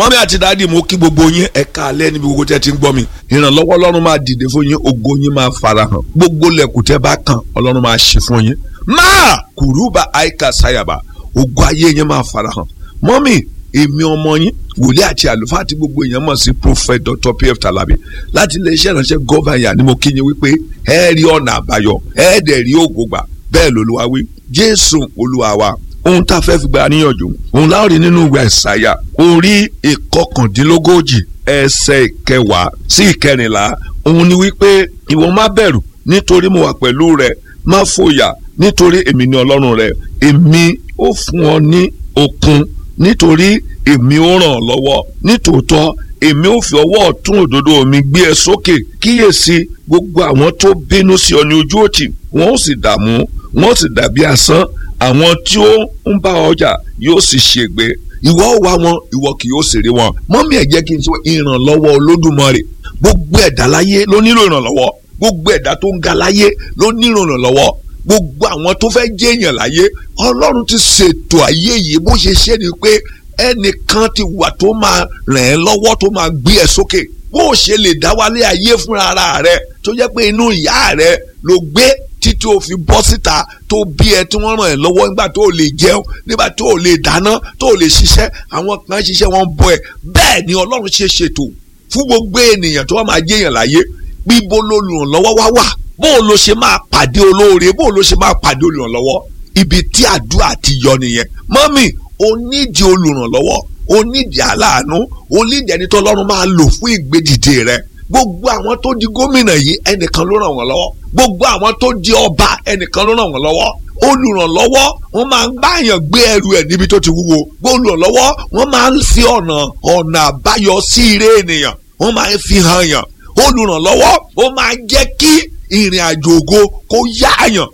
mọ́mí àti dáàdì mo kí gbogbo yín ẹ káalẹ́ níbi gbogbo tẹ́ ti ń gbọ́ mi ìrànlọ́wọ́ ọlọ́run máa dìde fún yín ògo yín máa farahàn gbogbo lẹ̀kùn tẹ́ bá kàn ọlọ́run máa ṣe fún yín máa kùrúbà àìkà sáyàbà ògo ayé yín máa farahàn mọ́mí èmi ọmọ yín wòlíì àti àlùfáà àti gbogbo èèyàn mọ̀ sí prophet dr pf talabi láti iléeṣẹ́ ìránṣẹ́ gọ́vàyà ni mo kí yín wípé ẹ rí ọ̀nà àbáyọ ẹ dẹ̀ rí ògo gbà bẹ́ẹ̀ lolúwa wí jésù olúwa wa ohun tá a fẹ́ fi gba níyànjú òun láòrí nínú ìwé àìsàyà orí ìkọkàndínlógójì ẹsẹ̀ ìkẹwàá sí ìkẹrìnlá òun ni wípé ìwọ má bẹ̀rù nítorí mo wà pẹ̀lú rẹ má fòyà nítorí èmi ni ọlọ́run rẹ èmi ó fún ọ ní okun nítorí èmi ó ràn ọ́ lọ́wọ́ nítòótọ́ èmi ò fi ọwọ́ ọ̀tún òdodo mi gbé ẹ sókè kíyèsí gbogbo àwọn tó bínú sí ọ ní ojú òtì wọn ó sì dààmú wọn ó sì dàbí asán àwọn tí ó ń bá ọjà yóò sì ṣègbé ìwọ ò wá wọn ìwọ kì yóò sì rí wọn mọ́mí ẹ̀ jẹ́ kí n sọ ìrànlọ́wọ́ olódùmarè gbogbo ẹ̀dá láyé ló nílò ìrànlọ́wọ́ gbogbo ẹ̀dá tó ń ga láyé ló nílò ìrànlọ́wọ́ gbogbo àwọn tó fẹ́ jẹ́ èèyàn láyé ọlọ́run ti ṣètò ayé yìí bó ṣe ṣe ni pé ẹnìkan ti wà tó máa ràn ẹ́ lọ́wọ́ tó máa gbé ẹ sókè bó o ṣe lè dá wálé ayé fúnra ara rẹ tó jẹ́ pé inú ìyá rẹ ló gbé títí o fi bọ́ síta tó bí ẹ tí wọ́n ràn ẹ́ lọ́wọ́ nígbà tó o lè jẹun nígbà tó o lè dáná tó o lè ṣiṣẹ́ àwọn kan ṣiṣẹ́ wọn bọ́ ẹ bẹ́ẹ̀ ni ọlọ́run ṣe ṣètò fún gbogbo ènìyàn tó wà máa jẹ́yàn láyé bíbo lolùrànlọ́wọ́ wá wà bó o lo ṣe máa pàdé olóore bó o lo ṣe máa pàdé olùrànlọ́wọ́ ibi tí àdúrà ti yọ nìyẹn mọ́mì o nídìí olùrànlọ́wọ́ o nídìí aláàánú o nídìí ẹni tó lọ́run máa lò fún ìgbédìde rẹ gbogbo àwọn tó di gómìnà yìí ẹnìkan ló ràn wọ́n lọ́wọ́ gbogbo àwọn tó di ọba ẹnìkan ló ràn wọ́n lọ́wọ́ olùrànlọ́wọ́ wọ́n máa ń báyàn gbé ẹrù ẹ̀ níbi tó ti wúwo olùrànlọ́wọ́ wọ́n máa ń fi ọ̀nà ọ̀nà àbáyọ sí ire ènìyàn wọ́n máa ń fi hàn yàn olùrànlọ́wọ́ ó máa ń jẹ́ kí ìrìn àjò ògo kó yáàyàn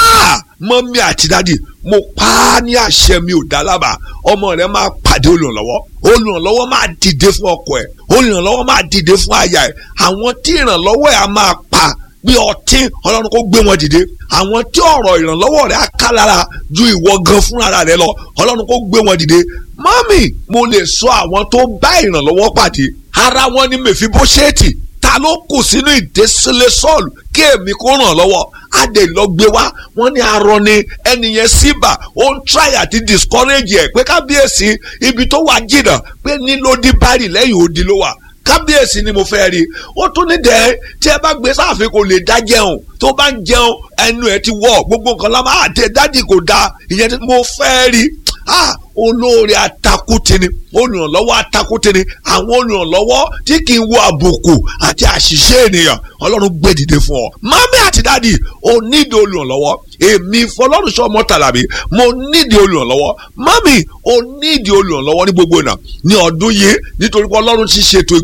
mọ́mí àti dádì mo pa á ní àṣẹ mi ò dá lábàá ọmọ rẹ máa pàdé olùrànlọ́wọ́ olùrànlọ́wọ́ máa dìde fún ọkọ ẹ̀ olùrànlọ́wọ́ máa dìde fún aya ẹ̀ àwọn tí ìrànlọ́wọ́ ẹ̀ á máa pa bí ọtí ọlọ́run kó gbé wọn dìde àwọn tí ọ̀rọ̀ ìrànlọ́wọ́ rẹ̀ á ká lára ju ìwọ gan fúnra rẹ̀ lọ ọlọ́run kó gbé wọn dìde mọ́mì mo lè sọ àwọn tó bá ìrànlọ́wọ́ pàdé ara wọn ni mèfibóṣẹ́ẹ̀tì ta ló kù sínú ìdésílẹ̀ sọ́ọ̀lù kí èmi kó ràn lọ́wọ́ adé lọ gbé wá wọ́n ní arọ ni ẹnìyẹn síbà ó ń try àti discourage ẹ̀ pé kábíyèsí ibi tó wà jìnnà pé nílòdì bárì lẹ́yìn odi ló wà kábíyèsí ni mo fẹ́ rí ó tún ní dẹ́ tí ẹ bá gbé sáàfin kò lè dá jẹun tó bá ń jẹun ẹnu ẹ ti wọ̀ gbogbo nǹkan lámà àti dádì kò dáa ìyẹn tí mo fẹ́ rí ah olóore atakútini olùrànlọ́wọ́ atakútini àwọn olùrànlọ́wọ́ tí kì í wo àbùkù àti àṣìṣe ènìyàn ọlọ́run gbé dìde fún ọ mami àti dadi o nídìí olùrànlọ́wọ́ èmi fọlọ́runṣọ́ mọ́tàlábí mo nídìí olùrànlọ́wọ́ mami o nídìí olùrànlọ́wọ́ ní gbogbo ìnà ní ọdún yìí nítorí pé ọlọ́run ti ṣètò